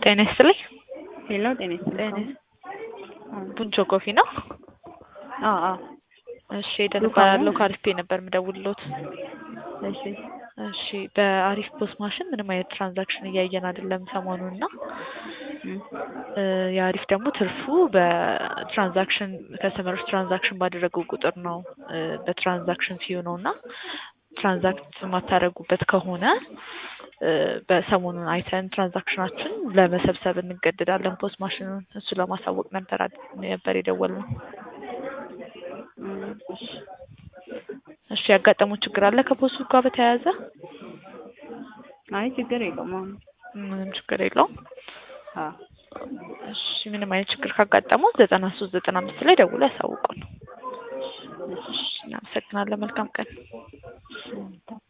ጤና ይስጥልኝ። ሄሎ ጤና ይስጥልኝ። ቡንቾ ኮፊ ነው? አዎ አዎ። እሺ እደውላለሁ ከአሪፍ ነበር የምደውልሎት። እሺ እሺ በአሪፍ ፖስት ማሽን ምንም አይነት ትራንዛክሽን እያየን አይደለም ሰሞኑን እና የአሪፍ ደግሞ ትርፉ በትራንዛክሽን ከስተመሮች ትራንዛክሽን ባደረጉ ቁጥር ነው በትራንዛክሽን ፊው ነው እና ትራንዛክት የማታደርጉበት ከሆነ በሰሞኑን አይተን ትራንዛክሽናችን ለመሰብሰብ እንገደዳለን ፖስት ማሽኑን እሱ ለማሳወቅ ነበር ነበር የደወልነው። እሺ ያጋጠመው ችግር አለ ከፖስቱ ጋር በተያያዘ? አይ ችግር የለውም አሁን ምንም ችግር የለውም። አዎ እሺ ምንም አይነት ችግር ካጋጠመው ዘጠና ሶስት ዘጠና አምስት ላይ ደውሎ ያሳውቁን። እሺ እናመሰግናለን። መልካም ቀን።